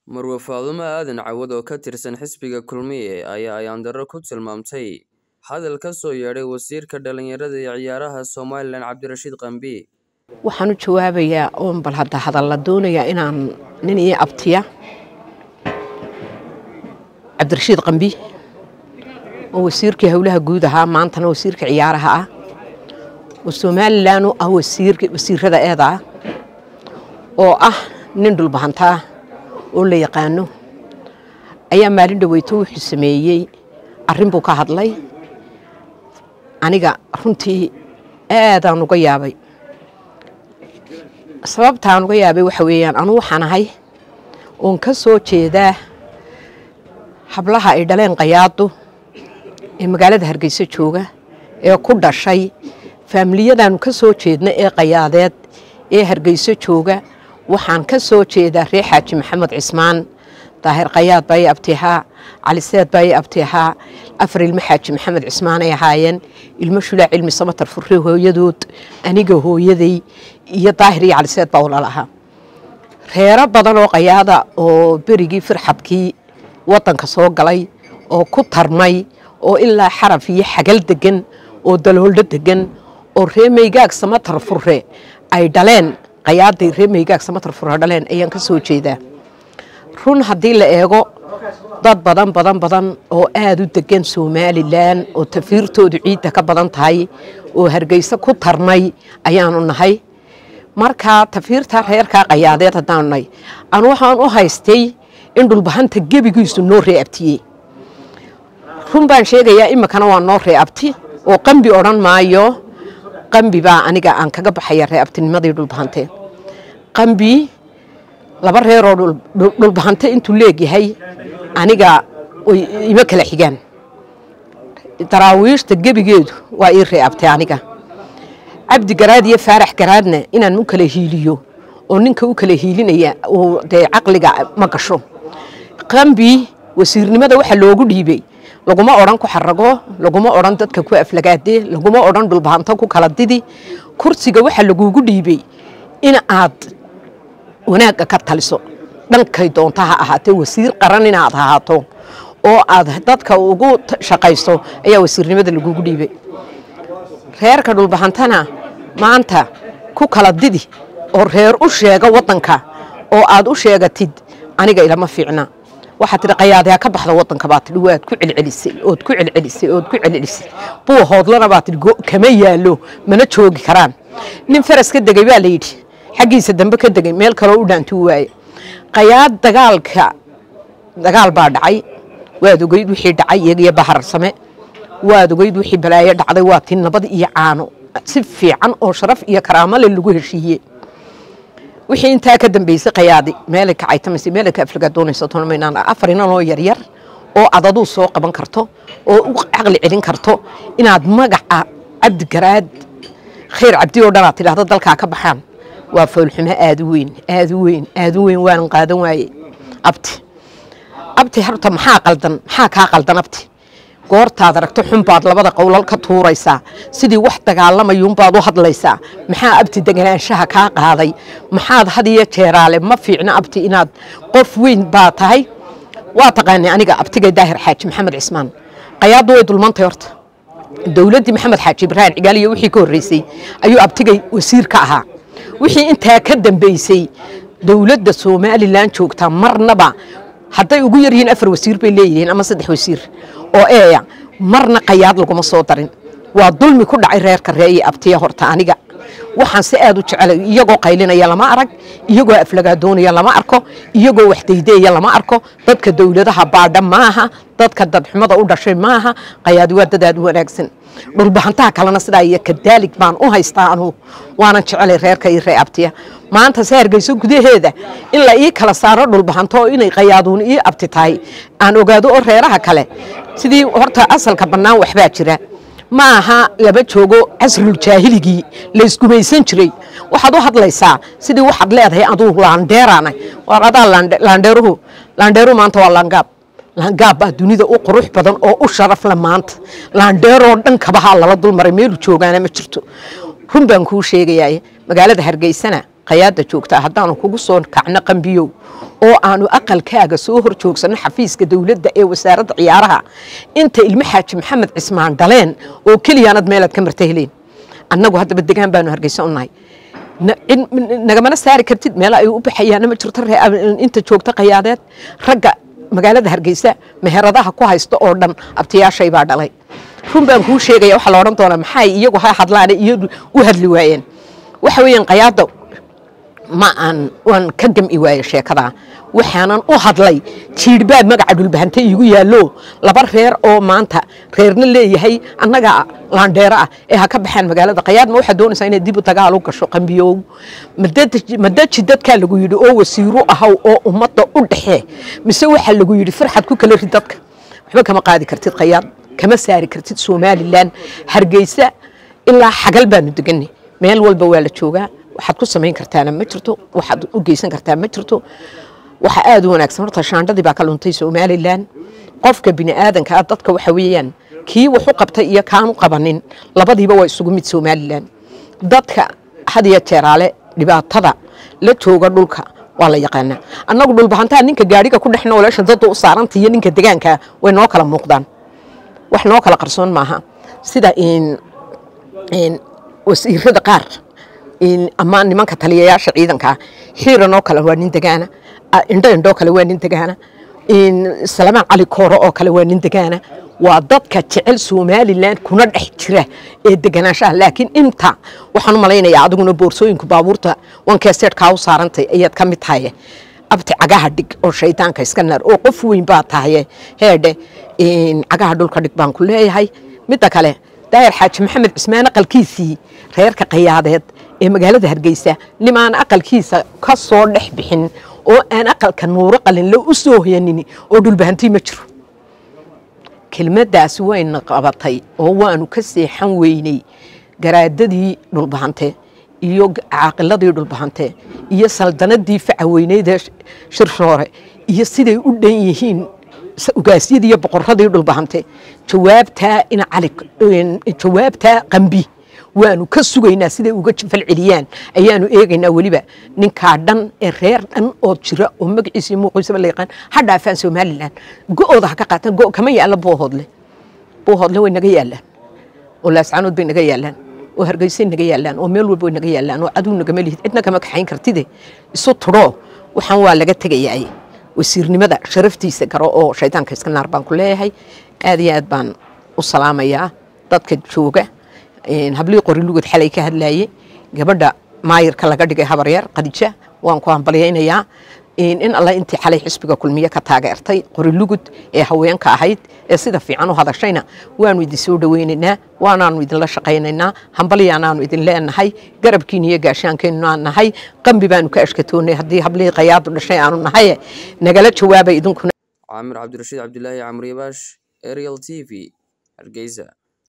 Marwo Faadumo Aadan Cawad oo ka tirsan xisbiga Kulmiye ayaa ayaan-darro ku tilmaamtay hadal ka soo yeedhay wasiirka dhalinyarada iyo ciyaaraha Somalilan Cabdirashiid Qambi. waxaan u jawaabayaa oon bal hadda hadal la doonayaa inaan nin ii abtiya cabdirashiid qambi oo wasiirkii howlaha guud ahaa maantana wasiirka ciyaaraha ah oo somalilan u ah wasiirada eeda ah oo ah nin dhulbahantaa oo la yaqaano ayaa maalin dhaweyto wuxuu sameeyey arrin buu ka hadlay aniga runtii aadaan uga yaabay sababtaan uga yaabay waxa weeyaan anu waxaan ahay oon ka soo jeedaa hablaha ay dhaleen qayaadu ee magaalada hargeysa jooga ee ku dhashay faamiliyadaanu ka soo jeedna ee qayaadeed ee hargeyso jooga waxaan ka soo jeedaa reer xaaji maxamed cismaan daahir qayaad baa i abtihaa caliseed baa i abtihaa afar ilmo xaaji maxamed cismaan ay ahaayeen ilmo shulaac cilmi samatar furre hooyadood aniga hooyaday iyo daahir iyo caliseed baa walaal ahaa reero badan oo qayaada oo berigii firxadkii wadanka soo galay oo ku tarmay oo ilaa xaraf iyo xagal degan oo dalooldo degan oo ree maygaag samatar furre ay dhaleen qayaaday ree maygaag samatar furre dhaleen ayaan ka soo jeedaa run haddii la eego dad badan badan badan oo aada u degan somalilan oo tafiirtoodu ciidda ka badan tahay oo hargeysa ku tarmay ayaanu nahay markaa tafiirta reerkaa qayaadeed haddaanu nahay anu waxaan u haystay in dhulbahanta gebigiisu noo reeabtiyey run baan sheegayaa iminkana waa noo reeabti oo qambi odhan maayo qambi baa aniga aan kaga baxaya reeabtinimadii dhulbahanteen qambi laba reeroo dhulbahante intuu leegyahay aniga ima kala xigaan daraawiishta gebigeedu waa ii reeabtay aniga cabdi garaad iyo faarax garaadna inaan u kala hiiliyo oo ninka u kala hiilinaya uu dee caqliga ma gasho qambi wasiirnimada waxa loogu dhiibay laguma odhan ku xarago laguma odhan dadka ku aflagaade laguma odhan dhulbahanto ku kala didi kursiga waxa lagugu dhiibay in aad wanaagga ka taliso dhankay doonta ha ahaatee wasiir qaran inaad ahaato oo aad dadka ugu shaqayso ayaa wasiirnimada lagugu dhiibay reerka dhulbahantana maanta ku kala didi oo reer u sheega wadanka oo aad u sheegatid aniga ilama fiicna waxaa tidhi qayaadyaa ka baxda wadanka baa tidhi waad ku celcelisay ood ku celcelisay ood ku celcelisay buu hoodlana baa tidhi kama yaallo mana joogi karaan nin faras ka degay baa la yidhi xaggiisa dambe ka degay meel kaloo u dhaantuu waaye qayaad dagaalka dagaal baa dhacay waad ogeyd wixii dhacay iyagiyo baharsame waad ogeyd wixii balaayo dhacday waa tii nabad iyo caano si fiican oo sharaf iyo karaamo le lagu heshiiye wixii intaa ka dambeysay qayaadi meelay ka caytamaysa meelay ka aflagaa doonaysa toonamaynaan afar inan oo yaryar oo aad aduu soo qaban karto oo u caqli celin karto inaad magaca cabdi garaad khayr cabdi oo dhan aad tidhaahdo dalkaa ka baxaan waa foolxumo aada u weyn aada u weyn aada u weyn waanan qaadan waaye abti abti horta maxaa qaldan maxaa kaa qaldan abti goortaad aragto xunbaad labada qowlal ka tuuraysaa sidii wax dagaalamayuunbaad u hadlaysaa maxaa abti deganaanshaha kaa qaaday maxaad had iyo jeeraale ma fiicno abti inaad qof weyn baa tahay waa taqaanay aniga abtigay daahir xaaji maxamed cismaan qayaaddu way dulmantay horta dowladdii maxamed xaaji ibraahim cigaaliyo wixii ka horreysay ayuu abtigay wasiir ka ahaa wixii intaa ka dambeysay dowladda somalilan joogtaa marnaba hadday ugu yaryihiin afar wasiir bay leeyihiin ama saddex wasiir oo eeya marna qayaad laguma soo darin waa dulmi ku dhacay reerka reeye abtiya horta aniga waxaan si aad u jecelay iyagoo qaylinaya lama arag iyagoo aflagaadoonaya lama arko iyagoo waxdaydeeya lama arko dadka dowladaha baadha maaha dadka dadxumada u dhashay maaha qayaadi waa dad aad u wanaagsan dhulbahantaha kalena sidaa iyo kadaalig baan u haystaa anugu waanan jecelay reerka ii ree abtiya maanta se hargeyso gudaheeda in la ii kala saaro dhulbahanto oo inay qayaaduun ii abti tahay aan ogaado oo reeraha kale sidii horta asalka bannaan waxbaa jira ma aha lama joogo casruljaahiligi laysgumaysan jiray waxaad u hadlaysaa sidii waxaad leedahay aduu laandheerana war adaa laandheeruhu laandheeruhu maanta waa laangaab laangaab baa dunida u qurux badan oo u sharaf le maanta laandheeroo dhan kabahaa lala dulmaray meelu joogaana ma jirto run baan kuu sheegayaa magaalada hargeysana qayaada joogtaa haddaanu kugu soo kacno qambiyow oo aanu aqalkaaga soo hor joogsano xafiiska dowladda ee wasaaradda ciyaaraha inta ilmo xaaji maxamed cismaan dhaleen oo keliyaanad meelaad ka marta heleen annagu haddaba degaan baanu hargeysa u nahay nagamana saari kartid meel ay u baxayaana ma jirto inta joogta qayaadeed ragga magaalada hargeysa meheradaha ku haysta oo dhan abtiyaashay baa dhalay run baan kuu sheegaya waxaa la odhan doonaa maxay iyagu ha hadlaane iyadu u hadli waayeen waxa weeyaan qayaada ma aan waan ka gam'i waaye sheekadaa waxaanan u hadlay jiidhbaa magaca dhulbahante iigu yaallo laba reer oo maanta reerna leeyahay annaga laandheero ah ee ha ka baxaan magaalada qayaad ma waxaad doonaysaa inay dib u dagaal u gasho qambiyow madaji dadkaa lagu yidhi oo wasiiru ahaw oo ummadda u dhexee mise waxaa lagu yidhi farxad ku kala rid dadka waxba kama qaadi kartid qayaad kama saari kartid somalilan hargeysa ilaa xagal baanu deganay meel walba waa la joogaa waxaad ku samayn kartaana ma jirto waxaad u geysan kartaa ma jirto waxa aada u wanaagsan horta shaandhadii baa ka luntay somalilan qofka bini aadanka ah dadka waxa weeyaan kii wax u qabtay iyo kaanu qabanin labadiiba waa isugu mid somalilan dadka had iyo jeeraale dhibaatada la jooga dhulka waa la yaqaanaa annagu dhulbahantaa ninka gaadhiga ku dhex nooleesha dadda u saaranta iyo ninka degaanka way noo kala muuqdaan wax noo kala qarsoon maaha sida wasiirada qaar ama nimanka taliyayaasha ciidankaa xiiranoo kale waa nin degaana indho indhoo kale waa nin degaana salamaan cali kooro oo kale waa nin degaana waa dadka jecel somalilan kuna dhex jira ee deganaanshaha laakiin inta waxaan u malaynayaa adiguna boorsooyinku baabuurta wankeeseedkaa u saarantay ayaad ka mid tahaye abti cagaha dhig oo shaydaanka iska naar oo qof weyn baa tahaye heedhe cagaha dhulka dhig baan ku leeyahay midda kale daayar xaaji maxamed cismaan aqalkiisii reerka qayaadeed ee magaalada hargeysa nimaan aqalkiisa ka soo dhex bixin oo aan aqalka nuuro qalinle u soo hoyanin oo dhulbahantii ma jiro kelmaddaasi wayna qabatay oo waanu ka seexan weynay garaadadii dhulbahante iyo caaqiladii dhulbahante iyo saldanadii facaweyneydee shirshoore iyo siday u dhan yihiin ugaasyadii iyo boqoradii dhulbahante jawaabtaa ina cali jawaabtaa qambi waanu ka sugaynaa siday uga falceliyaan ayaanu eegaynaa weliba ninkaa dhan ee reer dhan oo jira oo magaciisa iyo muuqiisaba la yaqaan ha dhaafaan somalilan go-ooda ha ka qaataan go kama yaalla boohoodle boohoodle way naga yaallaan oo laascaanood bay naga yaallaan oo hargeysay naga yaallaan oo meel walba way naga yaallaan oo cadow nagama lihid cidna kama kaxayn kartide isu tudhoo waxaan waa laga tegayaa wasiirnimada sharaftiisa garo oo shaydaanka iska naar baan ku leeyahay aad iyo aad baan u salaamayaa dadka jooga hablii qori lugud xalay ka hadlaye gabadha maayirka laga dhigay habaryar khadija waan ku hambalyaynayaa in alla intii xalay xisbiga kulmiye ka taageertay qori lugud ee haweenka ahayd ee sida fiican u hadashayna waanu idin soo dhoweynaynaa waanaanu idinla shaqaynaynaa hambalyaanaanu idin leenahay garabkiin iyo gaashaankeennu aan nahay qambi baanu ka ashkatoonay haddii hablihii qayaadu dhashay aanu nahaye nagala jawaabay idinkuna caamir cabdirashiid cabdilaahi camriyabaash ariel t v hargeysa